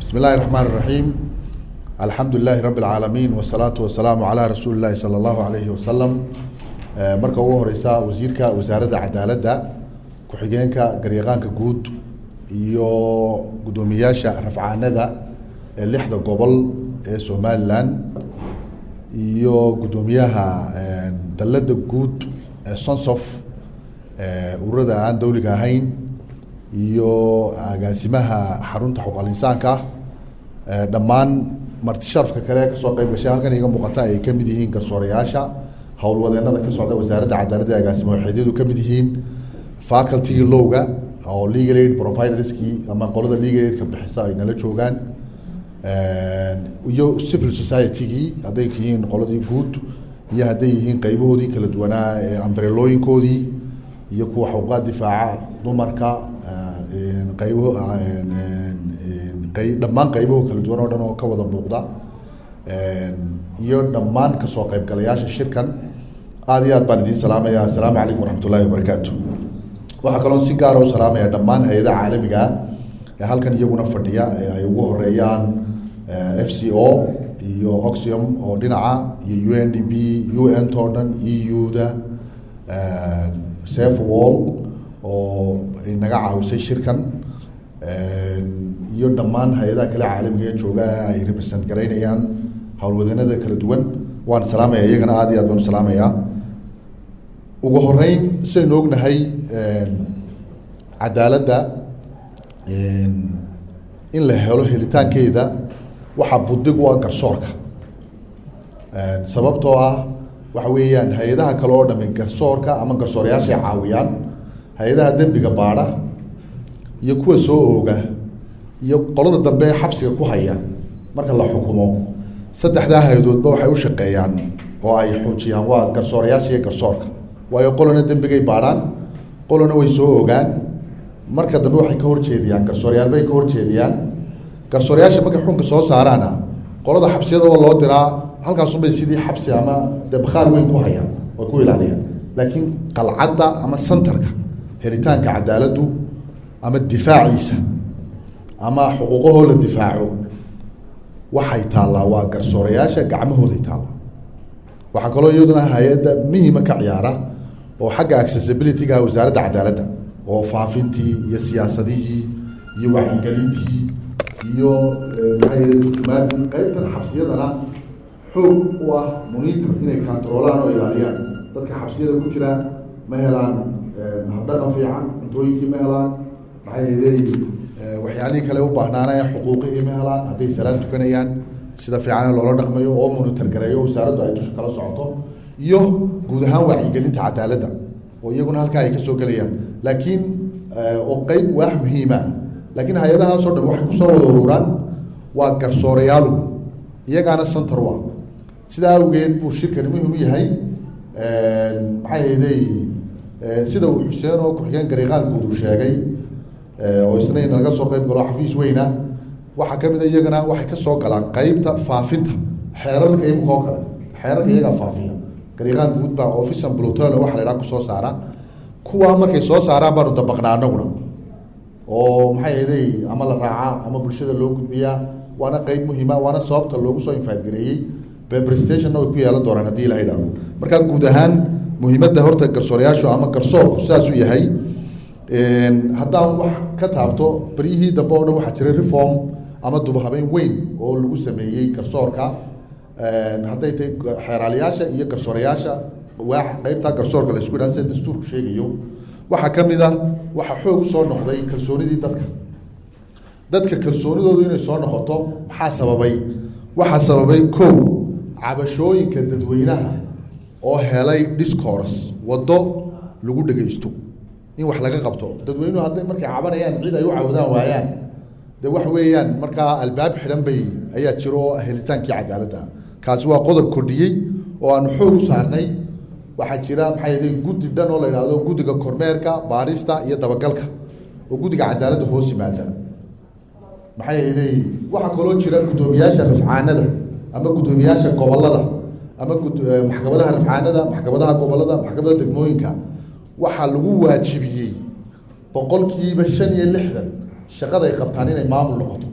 بسم الله الرحمن الرحيم الحمد لله رب العالمين والصلاة والسلام على رسول الله صلى الله عليه وسلم marka ugu horeysa wasiirka wasaaradda cadaaladda ku-xigeenka garyaqaanka guud iyo guddoomiyaasha rafcaanada ee lixda gobol ee somalilan iyo guddoomiyaha dalladda guud ee sonsof ururada aan dawliga ahayn iyo agaasimaha xarunta xuquuqal insaanka dhammaan marti sharafka kale kasoo qeyb gashay halkan iga muuqata ay kamid yihiin garsoorayaasha howlwadeenada ka socda wasaaradda cadaaladda agaasimo waxeedyadu kamid yihiin faculty lowga oo legal aid providerskii ama qolada legal aidka bixisa ay nala joogaan iyo civil society-gii hadday yihiin qoladii guud iyo hadday yihiin qeybahoodii kala duwanaa ee ambrelooyinkoodii iyo kuwa xuquuqaad difaaca dumarka qaybo dhammaan qaybaho kala duwan oo dhan oo ka wada muuqda iyo dhammaan kasoo qaybgalayaasha shirkan aada iyo aad baan idiin salaamaya assalaamu calaykum waraxmat ullahi wabarakaatu waxaa kaloo si gaara u salaamaya dhammaan hay-adaha caalamiga ee halkan iyaguna fadhiya ee ay ugu horeeyaan f c o iyo oxium oo dhinaca iyo u n d b u n to dhan e u-da safe wall oo ay naga caawisay shirkan iyo dhammaan hay-adaha kale caalamiga ee jooga ay represent garaynayaan howlwadeenada kala duwan waan salaamaya iyagana aada iyo aad baan u salaamayaa ugu horeyn sidaynu ognahay cadaaladda in la helo helitaankeeda waxaa budig u ah garsoorka sababtoo ah waxa weeyaan hay-adaha kale oo dhami garsoorka ama garsoorayaashay caawiyaan hay-adaha dembiga baadha iyo kuwa soo ooga iyo qolada dambe ee xabsiga ku haya marka la xukumo saddexdaa hay-adoodba waxay u shaqeeyaan oo ay xoojiyaan waa garsoorayaasha iyo garsoorka waayo qolona dembigay baadhaan qolona way soo ogaan marka dambe waxay ka horjeediyaan garsoorayaal bay ka horjeediyaan garsoorayaasha markay xunka soo saaraana qolada xabsiyada oo loo diraa halkaasunbay sidii xabsi ama dee bakhaar weyn ku hayaan oo ku ilaaliyaan laakiin qalcadda ama santarka helitaanka cadaaladdu ama difaaciisa ama xuquuqahoo la difaaco waxay taallaa waa garsoorayaasha gacmahooday taallaa waxaa kaloo iyaduna hay-adda muhima ka ciyaara oo xagga accessibility-ga wasaaradda cadaaladda oo faafintii iyo siyaasadihii iyo wacyigelintii iyo maxay qeybtan xabsiyadana xoog u ah monitor inay controolaan oo ilaaliyaan dadka xabsiyada ku jira ma helaan habdhaqan fiican cuntooyinkii ma helaan maxay ahaydey waxyaalihii kale u baahnaanaya xuquuqihii ma helaan hadday salaan tukanayaan sida fiican loola dhaqmayo oo monitor gareeyo wasaaraddu ay dusha kala socoto iyo guud ahaan wacyigelinta cadaaladda oo iyaguna halkaa ay ka soo gelayaan laakiin oo qeyb waax muhiima laakiin hay-adahaasoo dhan waxay kusoo wada ururaan waa garsoorayaalu iyagaana center u ah sidaa awgeed buu shirkani muhim u yahay maxay ahaydey sida uu xuseen oo ku-xigeen gariiqaan guud uu sheegay oo isna in laga soo qeyb galo xafiis weyna waxaa kamid a iyagana waxay kasoo galaan qeybta faafinta xeerarka imika oo kale xeerarka iyagaa faafiya gariiqaan guud baa office and blotol waxa la idhaha kusoo saara kuwaa markay soo saaraan baanu dabaqnaa anaguna oo maxay ahaydey ama la raacaa ama bulshada loo gudbiyaa waana qeyb muhiima waana sababta loogu soo infaadgareeyey bebrestationna way ku yeelan doonaan haddii la idhaahdo marka guud ahaan muhiimadda horta garsoorayaashu ama garsoorku sidaasuu yahay haddaan wax ka taabto beryihii dambe oo dhan waxaa jiray reform ama dubahabeyn weyn oo lagu sameeyey garsoorka hadday tahay xeeraalayaasha iyo garsoorayaasha waa qeybtaa garsoorka la isku yidhaha sida dastuurku sheegayo waxaa ka mid ah waxaa xoog u soo noqday kalsoonidii dadka dadka kalsoonidoodu inay soo noqoto maxaa sababay waxaa sababay kow cabashooyinka dadweynaha oo helay discourse waddo lagu dhegaysto in wax laga qabto dadweynuhu hadday markay cabanayaan cid ay u cawdaan waayaan de wax weeyaan markaa albaab xidhan bay ayaa jiro oo helitaankii cadaaladda kaasi waa qodob kordhiyey oo aanu xoog u saarnay waxaa jira maxay ahayd guddi dhan oo la idhaahdo guddiga kormeerka baarista iyo dabagalka oo guddiga cadaaladda hoos yimaada maxay ahaydey waxaa kaloo jira guddoomiyaasha rafcaanada ama guddoomiyaasha gobolada ama maxkamadaha rafcaanada maxkamadaha gobolada maxkamadaha degmooyinka waxaa lagu waajibiyey boqolkiiba shan iyo lixdan shaqada ay qabtaan inay maamul noqoto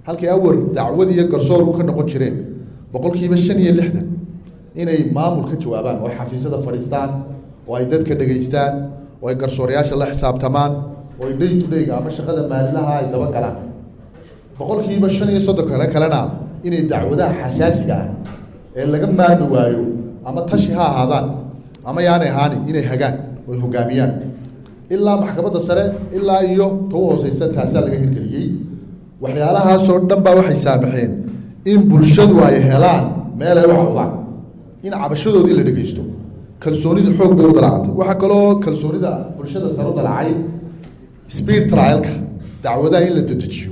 halkii awar dacwad iyo garsoor u ka noqon jireen boqolkiiba shan iyo lixdan inay maamul ka jawaabaan oo ay xafiisyada fadhiistaan oo ay dadka dhegaystaan oo ay garsoorayaasha la xisaabtamaan oo ay day to dayga ama shaqada maalinlaha ay dabagalaan boqolkiiba shan iyo soddon kale kalena inay dacwadaha xasaasiga ah ee laga maarmi waayo ama tashi ha ahaadaan ama yaanay ahaanin inay hagaan oy hogaamiyaan ilaa maxkamadda sare ilaa iyo ta u hooseysa taasaa laga hirgeliyey waxyaalahaasoo dhan baa waxay saamaxeen in bulshadu ay helaan meel ay u cawdaan in cabashadoodii la dhegeysto kalsoonida xoog bay u dalacantay waxaa kaloo kalsoonida bulshada sare u dalacay speed trialka dacwadaha in la dedejiyo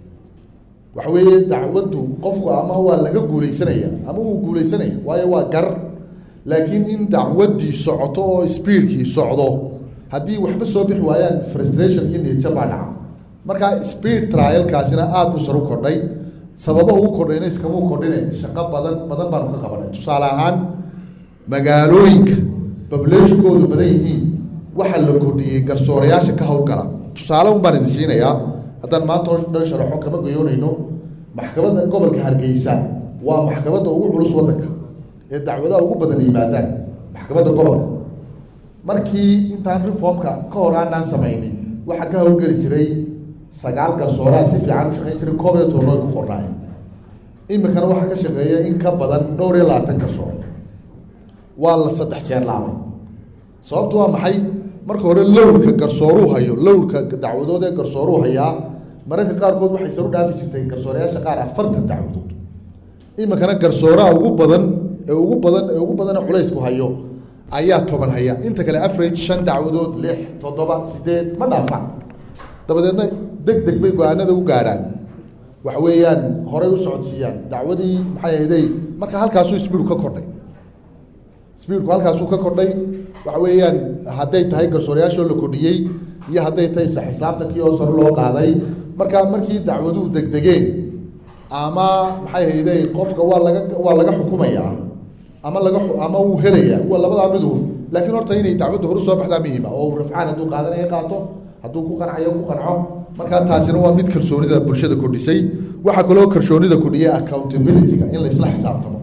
waxa weeye dacwaddu qofku ama waa laga guuleysanaya ama wuu guuleysanaya waayo waa gar laakiin in dacwaddii socoto oo speedkii socdo haddii waxba soo bixi waayaan frustration iyo niyadjab baa dhaca marka speed trialkaasina aada buu sar u kordhay sababaha u kordhayna iskamau kordhine shaqo badan badan baanu ka qabanay tusaale ahaan magaalooyinka bableeshkoodu badan yihiin waxaa la kordhiyey garsoorayaasha ka howlgala tusaale un baan idin siinayaa haddaan maanta o dhan sharaxo kama goyoonayno maxkamadda gobolka hargeysa waa maxkamadda ugu culus waddanka ee dacwadaha ugu badan yimaadaan maxkamadda gobolka markii intaan reformka ka hor aanaan samaynin waxaa ka howlgeli jiray sagaal garsooraa si fiican u shaqayn jiray koob iyo toban ay ku qornaayeen iminkana waxaa ka shaqeeya in ka badan dhowr iyo labaatan garsoor waa la saddex jeer laabay sababtu waa maxay marka hore lowrka garsooruu hayo lowrka dacwadood ee garsooruu hayaa mararka qaarkood waxay saru dhaafi jirtay garsoorayaasha qaar afartan dacwadood iminkana garsooraha ugu badan ee ugu badan ee ugu badan ee culaysku hayo ayaa toban haya inta kale average shan dacwadood lix toddoba sideed ma dhaafaan dabadeedna deg deg bay go-aanada u gaadhaan waxa weeyaan horay u socodsiiyaan dacwadii maxay ahayday marka halkaasuu sbiidu ka kordhay sbiidku halkaasuu ka kordhay waxa weeyaan hadday tahay garsoorayaashoo la kordhiyey iyo hadday tahay saxislaabtankii oo sare loo qaaday marka markii dacwaduhu degdegeen ama maxay hayday qofka waa laga waa laga xukumayaa ama laga ama wuu helayaa waa labadaa midu laakiin horta inay dacwadda horu soo baxdaa muhiima oo rafcaan hadduu qaadanaya qaato hadduu ku qancayo ku qanco markaa taasina waa mid kalsoonida bulshada kordhisay waxaa kaloo kalsoonida kordhiyay accountability-ga in la isla xisaabtamo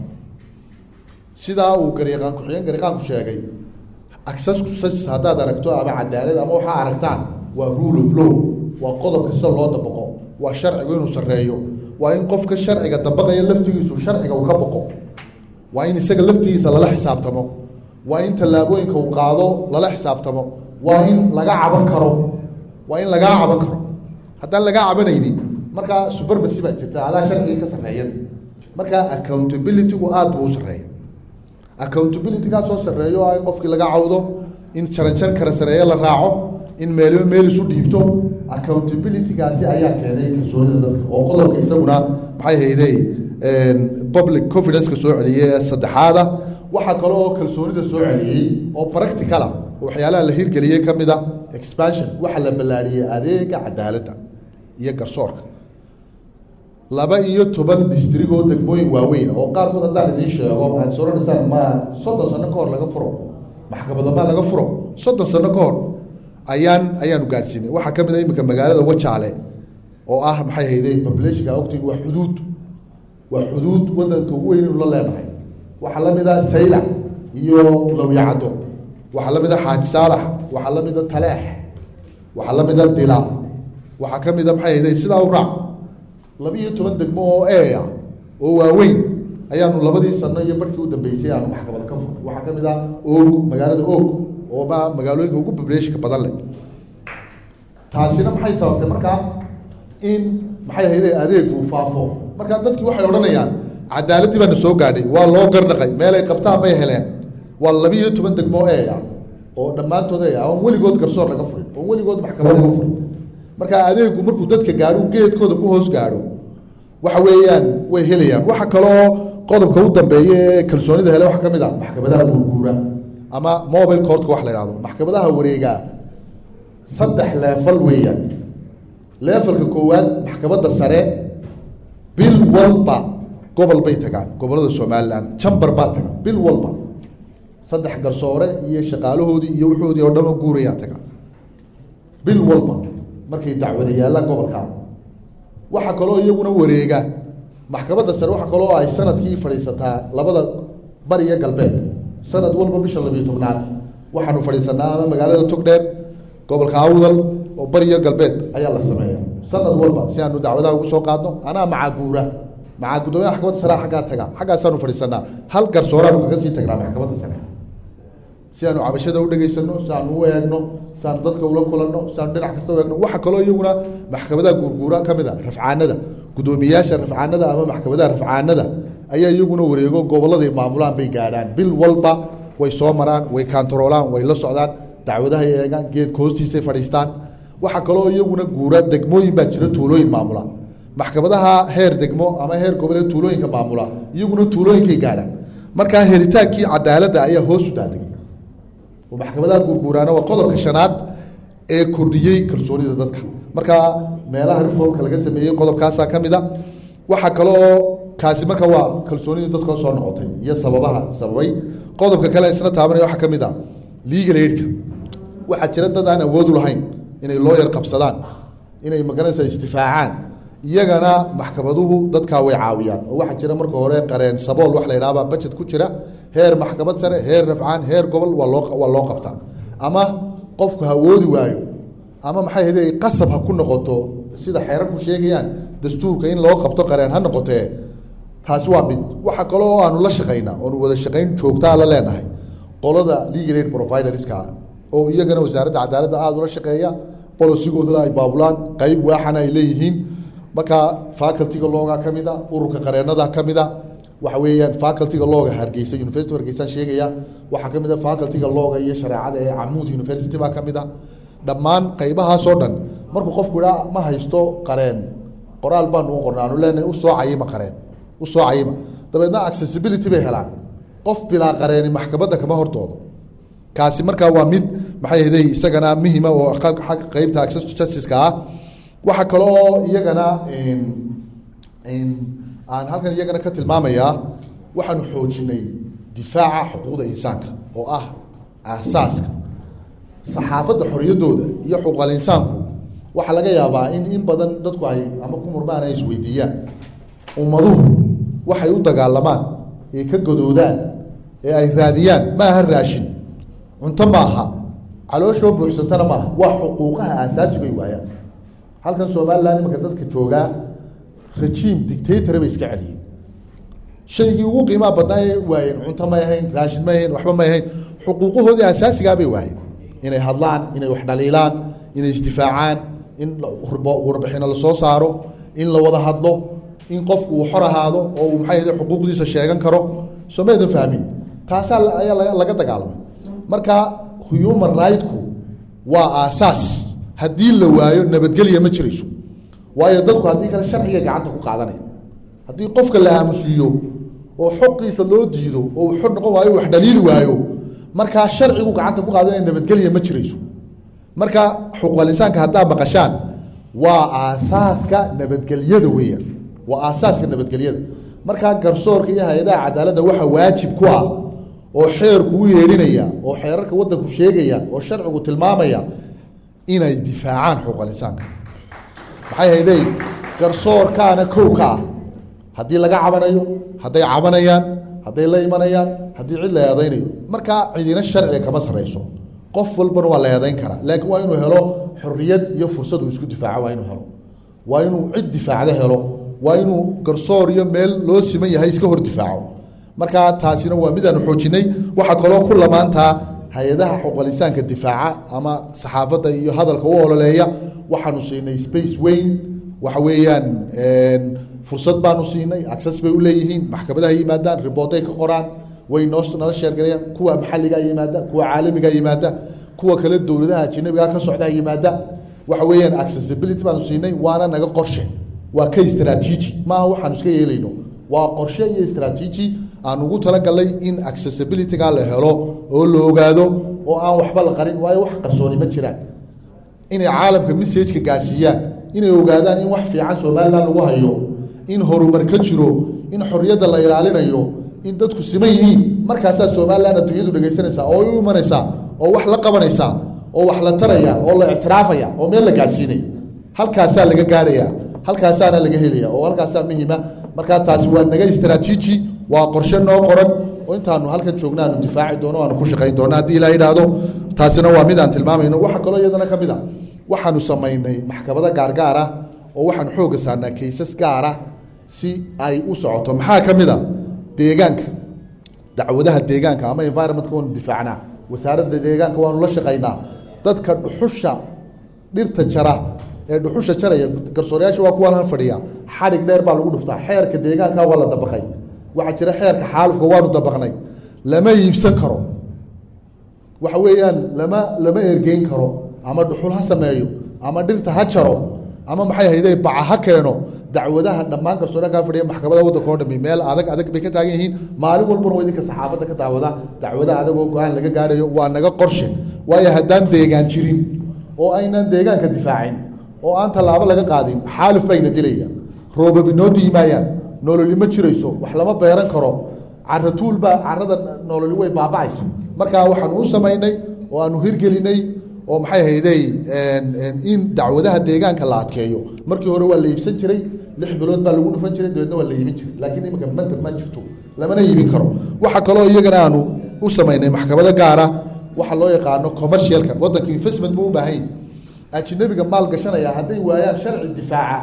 sidaa uu garyaqaan ku-xigeen garyaqaanku sheegay access haddaad aragto ama cadaalad ama waxaa aragtaan waa rule of law waa qodobka sida loo dabaqo waa sharcigu inuu sarreeyo waa in qofka sharciga dabaqaya laftigiisu sharciga uu ka boqo waa in isaga laftigiisa lala xisaabtamo waa in tallaabooyinka uu qaado lala xisaabtamo waa in laga caban karo waa in lagaa caban karo haddaan lagaa cabanaynin markaa subarmasi baa jirta adaa sharciga ka sarreeya marka accountability-gu aada buu u sarreeya accountability-gaa soo sarreeyo ah in qofkii laga cawdo in jaranjar kara sareeyo la raaco in meelba meel isu dhiibto accountability-gaasi ayaa keenay kalsoonida dadka oo qodobka isaguna maxay hayday public confidence-ka soo celiyey ee saddexaada waxaa kale oo kalsoonida soo celiyey oo practicala waxyaalaha la hirgeliyey ka mid a expansion waxaa la ballaadhiyey adeega cadaaladda iyo garsoorka laba iyo toban distrigoo degmooyin waaweyn oo qaarkood haddaan idiin sheego aad soranaysaa ma soddon sano ka hor laga furo maxkamadamaa laga furo soddon sano ka hor ayaan ayaanu gaadhsiinay waxaa ka mid a iminka magaalada wajaale oo ah maxay hayday populationka ogtiin waa xuduud waa xuduud wadanka ugu weyn inu la leenahay waxaa la mid a saylac iyo lowyacaddo waxaa la mid a xaaji saalax waxaa la mid a taleex waxaa la mid a dila waxaa ka mid a maxay hayday sidaa u raac laba iyo toban degmo oo eea oo waaweyn ayaanu labadii sano iyo barhkii u dambeysay aanu maxkamada ka furnay waxaa ka mid ah oog magaalada oog oo ma magaalooyinka ugu populationka badan leh taasina maxay sababtay markaa in maxay ahayde adeegu faafo markaa dadkii waxay odhanayaan cadaaladdii baana soo gaadhay waa loo garnaqay meelay qabtaan bay heleen waa laba iyo toban degmo eea oo dhammaantood eea oon weligood garsoor laga furin oon weligood maxkamad laga furin marka adeegu markuu dadka gaadho geedkooda ku hoos gaadho waxa weeyaan way helayaan waxa kaloo qodobka u dambeeya ee kalsoonida hele waxa ka mid a maxkamadaha guurguura ama mobile courtka wax la ihahdo maxkamadaha wareegaa saddex leefal weeyaan leefalka koowaad maxkamadda sare bil walba gobol bay tagaan gobollada somalilan jambar baa taga bil walba saddex garsoore iyo shaqaalahoodii iyo wuxoodii oo dhama guurayaa taga bil walba markay dacwada yaallaan gobolkaa waxaa kaloo iyaguna wareega maxkamadda sare waxaa kaloo ay sanadkii fadhiisataa labada bari iyo galbeed sanad walba bisha labiyo tobnaad waxaanu fadhiisanaa ama magaalada togdheer gobolka awdal oo bari iyo galbeed ayaa la sameeya sanad walba si aanu dacwadaha ugu soo qaadno anaa macaaguura macaa guddoomiyaha maxkamadda sare xaggaa taga xaggaasaanu fadhiisanaa hal garsooraanu kaga sii tagnaa maxkamadda sare si aanu cabashada u dhegaysano si aanu u eegno si aanu dadka ula kulanno si aanu dhinac kasta u eegno waxaa kaloo iyaguna maxkamadaha guurguura ka mid a rafcaanada guddoomiyayaasha rafcaanada ama maxkamadaha rafcaanada ayaa iyaguna wareego gobolladay maamulaan bay gaadhaan bil walba way soo maraan way kaantaroolaan way la socdaan dacwadahay eegaan geedka hoostiisay fadhiistaan waxaa kaloo iyaguna guura degmooyin baa jira tuulooyin maamula maxkamadaha heer degmo ama heer goboleed tuulooyinka maamula iyaguna tuulooyinkay gaadhaan markaa heritaankii cadaaladda ayaa hoos u daadegay oo maxkamadaha guurguuraana waa qodobka shanaad ee kordhiyey kalsoonida dadka markaa meelaha reformka laga sameeyey qodobkaasaa ka mid a waxaa kaloo kaasi marka waa kalsoonidii dadka soo noqotay iyo sababaha sababay qodobka kale isna taabanaya waxaa ka mid a legal aidka waxaa jira dad aan awood u lahayn inay looyar qabsadaan inay magaranaysa istifaacaan iyagana maxkamaduhu dadkaa way caawiyaan oo waxaa jira marka hore qareen sabool wax la yidhahba budget ku jira heer maxkamad sare heer rafcaan heer gobol waa loo waa loo qabtaa ama qofku hawoodi waayo ama maxay ahayde qasab ha ku noqoto sida xeerarku sheegayaan dastuurka in loo qabto qareen ha noqotee taasi waa mid waxaa kaloo aanu la shaqaynaa oonu wada shaqayn joogtaa la leenahay qolada legal aid providerska oo iyagana wasaaradda cadaaladda aada ula shaqeeya bolosigoodana ay baabulaan qeyb waaxana ay leeyihiin markaa facultyga looga ka mid a ururka qareenada ka mid a waxa weeyaan facultyga looga hargeysa university hargeysa sheegaya waxaa ka mid a facultyga looga iyo shareecada ee camuud university baa ka mid a dhammaan qaybahaasoo dhan markuu qofku idhaa ma haysto qareen qoraal baanu u qorna aanu leenahay usoo cayima qareen usoo cayima dabeedna accessibility bay helaan qof bilaa qareeni maxkamadda kama hortoodo kaasi markaa waa mid maxay ahday isagana muhima oo xagga qeybta access to justice-ka ah waxaa kaloo iyagana aan halkan iyagana ka tilmaamayaa waxaanu xoojinay difaaca xuquuqda insaanka oo ah aasaaska saxaafadda xorriyaddooda iyo xuquuqal insaanku waxaa laga yaabaa in in badan dadku ay ama ku murmaan ay isweydiiyaan ummaduhu waxay u dagaalamaan ee ka godoodaan ee ay raadiyaan ma aha raashin cunto maaha calooshoo buuxsantana maaha waa xuquuqaha aasaasigoy waayaan halkan somalilan imanka dadka joogaa rajiim dictatora bay iska celiyeen shaygii ugu qiimaha badnaa ee waayeen cunto may ahayn raashin may ahayn waxba may ahayn xuquuqahoodii asaasigaa bay waayeen inay hadlaan inay wax dhaliilaan inay isdifaacaan in warbixino lasoo saaro in la wada hadlo in qofku uu xor ahaado oo uu maxay ahde xuquuqdiisa sheegan karo soo maydan fahmin taasaa ayaa laga dagaalamay marka human rightku waa aasaas haddii la waayo nabadgelya ma jirayso waayo dadku haddii kale sharciga gacanta ku qaadanaya haddii qofka la aamusiiyo oo xoqiisa loo diido oo uu xor noqon waayo wax dhaliili waayo markaa sharcigu gacanta ku qaadanaya nabadgelya ma jirayso marka xuquuqal insaanka haddaa maqashaan waa aasaaska nabadgelyada weeyaan waa aasaaska nabadgelyada markaa garsoorka iyo hay-adaha cadaaladda waxaa waajib ku ah oo xeerku u yeedhinaya oo xeerarka waddanku sheegaya oo sharcigu tilmaamaya inay difaacaan xuquuqal insaanka maxay hayday garsoorkaana kow ka ah haddii laga cabanayo hadday cabanayaan hadday la imanayaan haddii cid la eedaynayo markaa cidina sharciga kama sarreyso qof walbana waa la eedayn karaa laakiin waa inuu helo xorriyad iyo fursad uu isku difaaco waa inuu helo waa inuu cid difaacda helo waa inuu garsoor iyo meel loo siman yahay iska hor difaaco markaa taasina waa midaanu xoojinay waxaa kaloo ku lamaantaa hay-adaha xuquuqalisaanka difaaca ama saxaafadda iyo hadalka u ololeeya waxaanu siinay space weyn waxa weeyaan fursad baanu siinay access bay u leeyihiin maxkamadaha yimaadaan riboortay ka qoraan way noo nala sheergalayaan kuwa maxalligaa yimaada kuwa caalamigaa yimaada kuwa kale dowladaha ajanabigaa ka socdaa yimaada waxa weeyaan accessibility baanu siinay waana naga qorshe waa ka istraatiiji maaha waxaanu iska yeelayno waa qorshe iyo istraatiiji aan ugu talagalnay in accessibilityga la helo oo la ogaado oo aan waxba la qarin waayo wax qarsooni ma jiraan inay caalamka messageka gaadhsiiyaan inay ogaadaan in wax fiican somalilan lagu hayo in horumar ka jiro in xorriyadda la ilaalinayo in dadku siman yihiin markaasaa somalilan adduunyadu dhegaysanaysaa oo u imanaysaa oo wax la qabanaysaa oo wax la taraya oo la ictiraafaya oo meel la gaadhsiinaya halkaasaa laga gaarhayaa halkaasaana laga helaya oo halkaasaa muhiima markaa taasi waa naga istraatiiji waa qorshe noo qoran oo intaanu halkan joogna aanu difaaci doono aanu ku shaqayn doono haddii ilaa idhaahdo taasina waa mid aan tilmaamayno waxaa kaloo iyadana ka mid a waxaanu samaynay maxkamado gaargaara oo waxaanu xoogga saarnaa kaysas gaara si ay u socoto maxaa ka mid a deegaanka dacwadaha deegaanka ama environmentka waanu difaacnaa wasaaradda deegaanka waanu la shaqaynaa dadka dhuxusha dhirta jara ee dhuxusha jaraya garsoorayaasha waa kuwaan han fadhiya xadhig dheer baa lagu dhuftaa xeerka deegaanka waa la dabaqay waxaa jira xeerka xaalufka waanu dabaqnay lama iibsan karo waxa weeyaan lama lama ergeyn karo ama dhuxul ha sameeyo ama dhirta ha jaro ama maxay hayday baca ha keeno dacwadaha dhammaan garsooraha kaa fadhiya maxkamada waddanka oo dhami meel adag adag bay ka taagan yihiin maalin walbana waa idinka saxaafadda ka daawada dacwada adag oo go-aan laga gaadhayo waa naga qorshe waayo haddaan deegaan jirin oo aynan deegaanka difaacin oo aan tallaabo laga qaadin xaaluf bayna dilaya roobab inoo diimaayaan nololi ma jirayso wax lama beeran karo cara tuulbaa carada nololi way baaba'aysa markaa waxaan u samaynay oo aanu hirgelinay oo maxay hayday in dacwadaha deegaanka la adkeeyo markii hore waa la iibsan jiray lix bilood baa lagu dhufan jiray dabeedna waa la iibin jiray laakiin iminka mantar ma jirto lamana iibin karo waxaa kaloo iyagana aanu u samaynay maxkamado gaara waxa loo yaqaano commercialka waddanka investment buu u baahan yahy ajinabiga maal gashanaya hadday waayaan sharci difaaca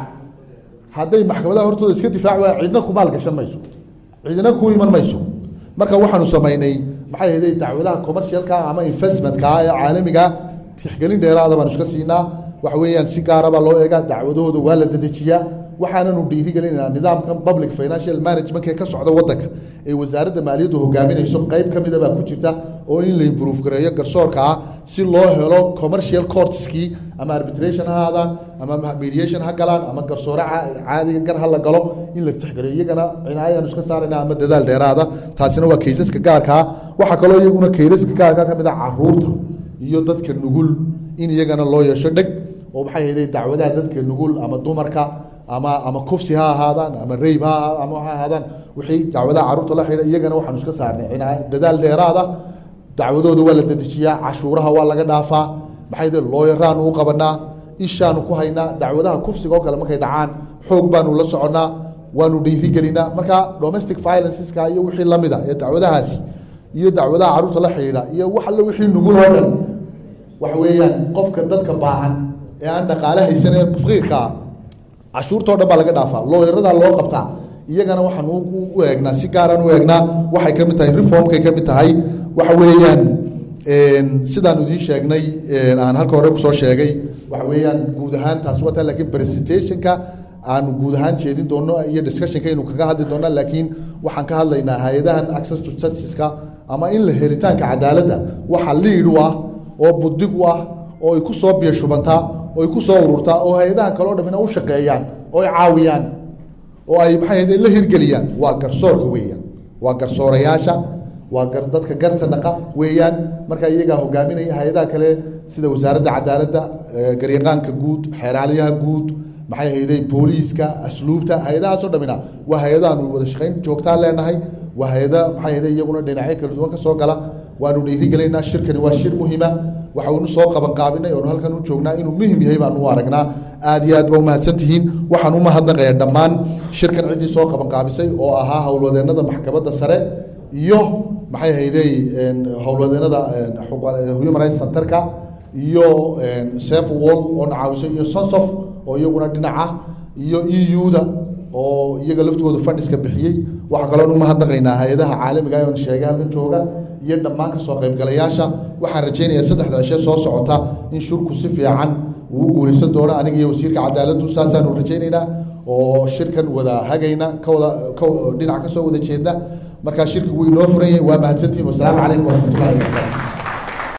hadday maxkamadaha hortooda iska difaac waayaan cidna ku maal gashan mayso cidna ku iman mayso marka waxaanu samaynay maxay hayday dacwadaha commercialka ama investmentka ee caalamiga tixgelin dheeraada baanu iska siinaa waxa weeyaan si gaarabaa loo eegaa dacwadahooda waa la dedejiyaa waxaananu dhiirigelinaynaa nidaamkan public financial management ee ka socda waddanka ee wasaaradda maaliyaddu hogaaminayso qayb ka mida baa ku jirta oo in la improve gareeyo garsoorka ah si loo helo commercial courtskii ama arbitration ha aadaan ama mediation ha galaan ama garsoore caadiga gar ha la galo in la tixgeliyo iyagana cinaayaanu iska saarayna ama dadaal dheeraada taasina waa kaysaska gaarkaa waxaa kaloo iyaguna kaysaska gaarka ka mid a caruurta iyo dadka nugul in iyagana loo yeesho dheg oo maxay hayday dacwadaha dadka nugul ama dumarka ama ama kufsi ha ahaadaan ama rayb ha ama ha ahaadaan wixii dacwadaha carruurta la xidha iyagana waxaanu iska saarnay cinaa dadaal dheeraada dacwadooda waa la dedejiyaa cashuuraha waa laga dhaafaa maxay hayday looyaraanu u qabanaa ishaanu ku haynaa dacwadaha kufsiga oo kale markay dhacaan xoog baanu la soconnaa waanu dhiirigelinaa marka domestic violenceska iyo wixii lamida ee dacwadahaasi iyo dacwadaha carruurta la xidhiidha iyo wax alle wixii nugul oo dhan waxa weeyaan qofka dadka baahan ee aan dhaqaale haysan ee faqiirkaa cashuurtao dhan baa laga dhaafaa looyaradaa loo qabtaa iyagana waxaan u eegnaa si gaaraan u eegnaa waxay ka mid tahay reformkay ka mid tahay waxa weeyaan sidaan idiin sheegnay aan halka hore kusoo sheegay waxa weeyaan guud ahaan taasi waa tahay lakiin presentationka aanu guud ahaan jeedin doono iyo discussionka inu kaga hadli doona laakiin waxaan ka hadlaynaa hay-adahan access to justiceka ama in la helitaanka cadaaladda waxa liid u ah oo budig u ah oo ay ku soo biyashubantaa oo ay ku soo ururtaa oo hay-adaha kaleo dhamina u shaqeeyaan oo ay caawiyaan oo ay maxay ahayde la hirgeliyaan waa garsoorka weeyaan waa garsoorayaasha waa gar dadka garta dhaqa weeyaan marka iyagaa hogaaminaya hay-adaha kale sida wasaaradda cadaaladda garyaqaanka guud xeeraaliyaha guud maxay hayday booliiska asluubta hay-adahaasoo dhamina waa hay-adaanu wada shaqayn joogtaa leenahay waa hay-ada maxay hayday iyaguna dhinacyo kala duwan ka soo gala waanu dhiirigelaynaa shirkani waa shir muhima waxaanu soo qabanqaabinay oonu halkan u joognaa inuu muhim yahay baanu u aragnaa aad iyo aad ba umahadsan tihiin waxaan u mahadnaqayaa dhammaan shirkan ciddii soo qabanqaabisay oo ahaa howlwadeennada maxkamadda sare iyo maxay hayday howlwadeennada human rights centerka iyo safe wall oo nacaawiso iyo sonsof oo iyaguna dhinaca iyo e u-da oo iyaga laftooda fadhiska bixiyey waxaa kaloon umahadnaqaynaa hay-adaha caalamiga oon sheegay halkan jooga iyo dhammaan kasoo qaybgalayaasha waxaan rajaynayaa saddexda cishe soo socota in shurku si fiican uu u guulaysan doono aniga iyo wasiirka cadaaladdu saasaanu rajaynaynaa oo shirkan wada hagayna ka wada ka dhinac kasoo wada jeedna markaa shirki wuu inoo furan yahay waa mahadsantihin wasalaamu calaykum waraxmatullahi wabarakatu